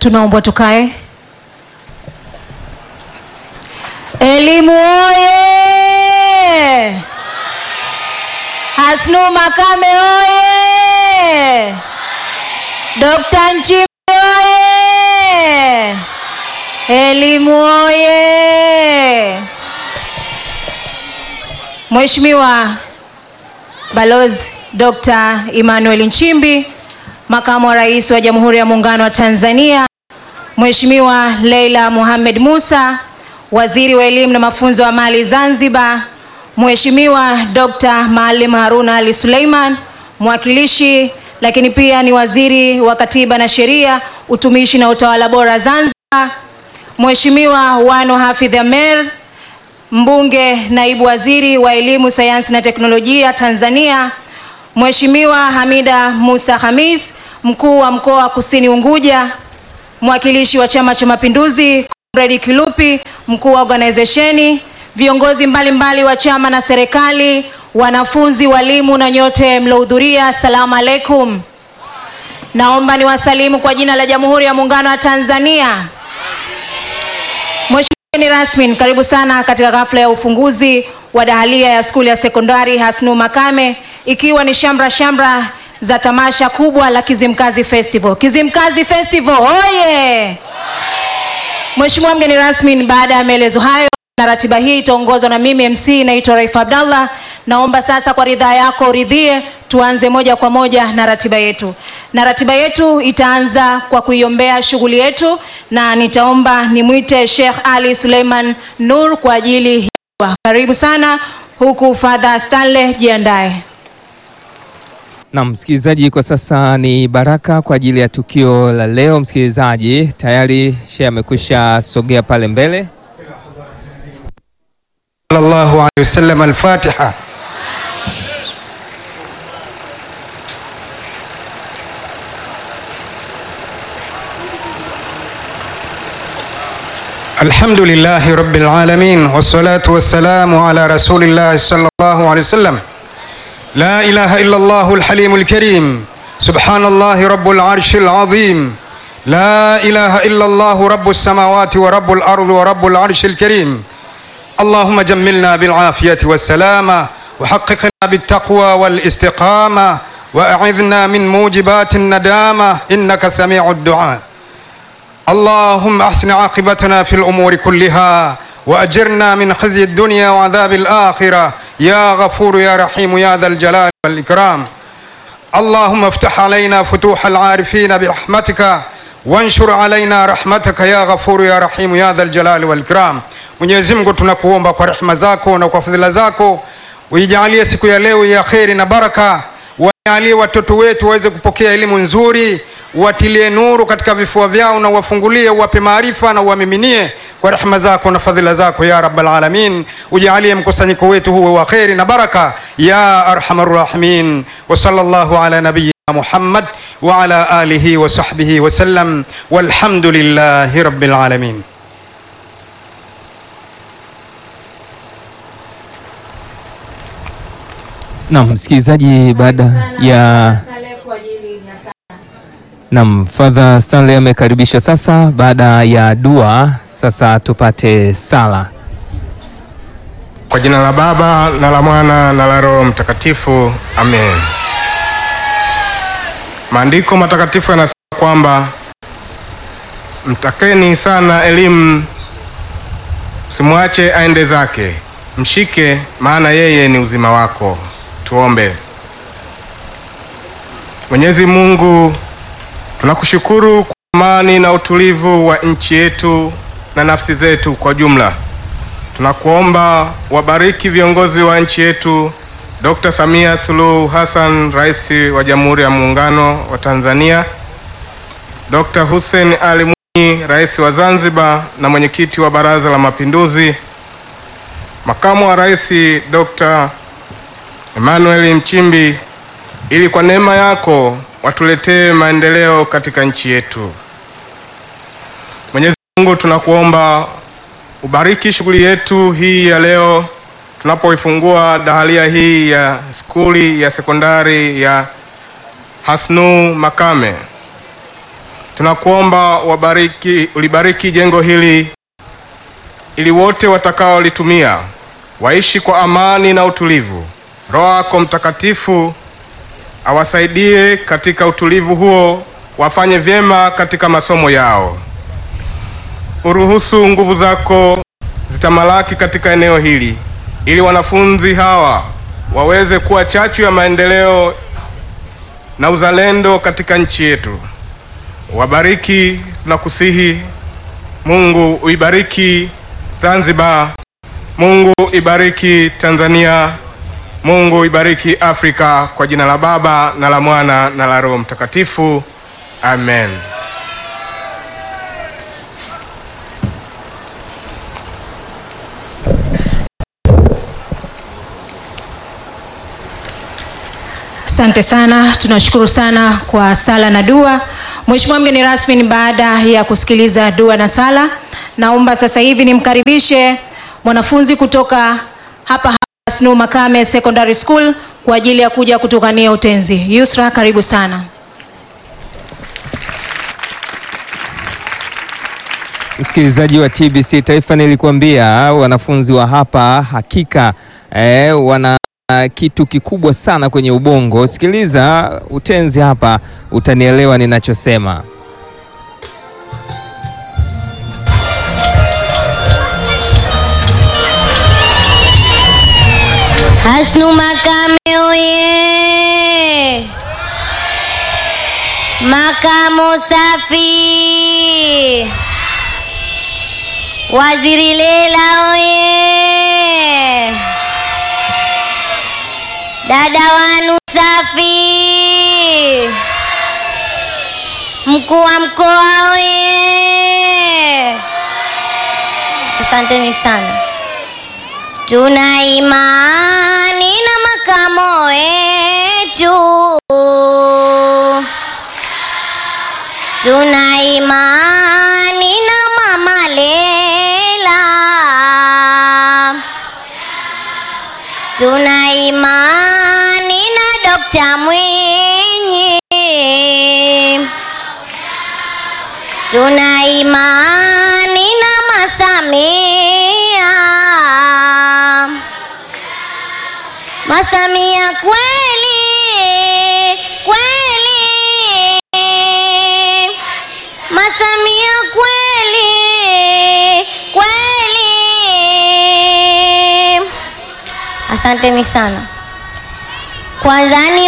Tunaombwa tukae. Elimu oye! Hasnu Makame oye! Dr. Nchimbi oye! Elimu oye! Mheshimiwa Balozi Dr. Emmanuel Nchimbi, Makamu wa Rais wa Jamhuri ya Muungano wa Tanzania, Mheshimiwa Leila Mohamed Musa, Waziri wa Elimu na Mafunzo ya Amali Zanzibar, Mheshimiwa Dr. Maalim Haruna Ali Suleiman, mwakilishi lakini pia ni Waziri wa Katiba na Sheria, Utumishi na Utawala Bora Zanzibar, Mheshimiwa Wano Hafidh Amer, Mbunge, Naibu Waziri wa Elimu, Sayansi na Teknolojia Tanzania, Mheshimiwa Hamida Musa Hamis, Mkuu wa Mkoa wa Kusini Unguja, mwakilishi wa Chama cha Mapinduzi, Comrade Kilupi, mkuu wa organizesheni, viongozi mbalimbali mbali wa chama na serikali, wanafunzi, walimu na nyote mlohudhuria, assalamu alaikum. Naomba niwasalimu kwa jina la Jamhuri ya Muungano wa Tanzania. Mheshimiwa mgeni rasmi, karibu sana katika ghafla ya ufunguzi wa dahalia ya skuli ya sekondari Hasnu Makame, ikiwa ni shamra shamra za tamasha kubwa la Kizimkazi Festival. Kizimkazi Festival oye! Mheshimiwa mgeni rasmi, baada ya maelezo hayo na ratiba hii itaongozwa na mimi MC naitwa Raif Abdallah. Naomba sasa kwa ridhaa yako uridhie tuanze moja kwa moja na ratiba yetu, na ratiba yetu itaanza kwa kuiombea shughuli yetu, na nitaomba nimwite Sheikh Ali Suleiman Nur kwa ajili ya karibu sana, huku Father Stanley jiandae. Na msikilizaji, kwa sasa ni baraka kwa ajili ya tukio la leo. Msikilizaji, tayari shehe amekwisha sogea pale mbele. sallallahu alayhi wasallam al-Fatiha. الحمد لله رب العالمين والصلاة والسلام على رسول الله صلى الله عليه وسلم لا إله إلا الله الحليم الكريم سبحان الله رب العرش العظيم لا إله إلا الله رب السماوات ورب الأرض ورب العرش الكريم اللهم جملنا بالعافية والسلامة وحققنا بالتقوى والاستقامة وأعذنا من موجبات الندامة إنك سميع الدعاء اللهم أحسن عاقبتنا في الأمور كلها وأجرنا من خزي الدنيا وعذاب الآخرة يا غفور يا رحيم يا ذا الجلال والإكرام اللهم افتح علينا فتوح العارفين برحمتك وانشر علينا rahmataka ya ghafuru ya rahimu ya dhal jalali wal ikram. Mwenyezi Mungu tunakuomba kwa rehema zako na kwa fadhila zako uijalie siku ya leo ya kheri na baraka, wajalie watoto wetu waweze kupokea elimu nzuri, watilie nuru katika vifua vyao na wafungulie, uwape maarifa na uwamiminie kwa rehema zako na fadhila zako ya rabbal alamin. Ujalie mkusanyiko wetu huwe wa kheri na baraka ya arhamar rahimin. Wa sallallahu ala nabiyyina Muhammad wa ala alihi wa sahbihi wa sallam walhamdulillahi rabbil alamin. Naam msikilizaji, baada ya Naam, Father Stanley amekaribisha sasa. Baada ya dua, sasa tupate sala. Kwa jina la Baba na la Mwana na la Roho Mtakatifu, amen. Maandiko matakatifu yanasema kwamba mtakeni sana elimu, simwache aende zake, mshike, maana yeye ni uzima wako. Tuombe. Mwenyezi Mungu, tunakushukuru kwa amani na utulivu wa nchi yetu na nafsi zetu kwa jumla. Tunakuomba wabariki viongozi wa nchi yetu, Dr. Samia Suluhu Hassan, Rais wa Jamhuri ya Muungano wa Tanzania, Dr. Hussein Ali Mwinyi, Rais wa Zanzibar na mwenyekiti wa Baraza la Mapinduzi, Makamu wa Rais Dr. Emmanuel Nchimbi, ili kwa neema yako watuletee maendeleo katika nchi yetu. Mwenyezi Mungu, tunakuomba ubariki shughuli yetu hii ya leo tunapoifungua dahalia hii ya skuli ya sekondari ya Hasnu Makame. tunakuomba wabariki, ulibariki jengo hili ili wote watakaolitumia waishi kwa amani na utulivu. Roho yako Mtakatifu awasaidie katika utulivu huo, wafanye vyema katika masomo yao. Uruhusu nguvu zako zitamalaki katika eneo hili, ili wanafunzi hawa waweze kuwa chachu ya maendeleo na uzalendo katika nchi yetu. Wabariki, tunakusihi Mungu. Uibariki Zanzibar, Mungu ibariki Tanzania, Mungu ibariki Afrika, kwa jina la Baba na la Mwana na la Roho Mtakatifu, amen. Asante sana, tunashukuru sana kwa sala na dua. Mheshimiwa mgeni rasmi, ni baada ya kusikiliza dua na sala, naomba sasa hivi nimkaribishe mwanafunzi kutoka hapa hapa Snu Makame Secondary School kwa ajili ya kuja kutukania utenzi. Yusra, karibu sana. Msikilizaji wa TBC Taifa, nilikuambia wanafunzi wa hapa hakika eh, wana kitu kikubwa sana kwenye ubongo. Sikiliza utenzi hapa, utanielewa ninachosema. Hasnu Makame oye! Makamo safi! Waziri Lela oye! Dada wanu safi! Mkuu wa mkoa oye! Asanteni sana. Tuna imani na makamo wetu, tuna imani na mama Lela, tuna imani na Dokta Mwinyi, tuna imani na Masamia. Masamia kweli kweli, Masamia kweli kweli. Asanteni sana. Kwanza ni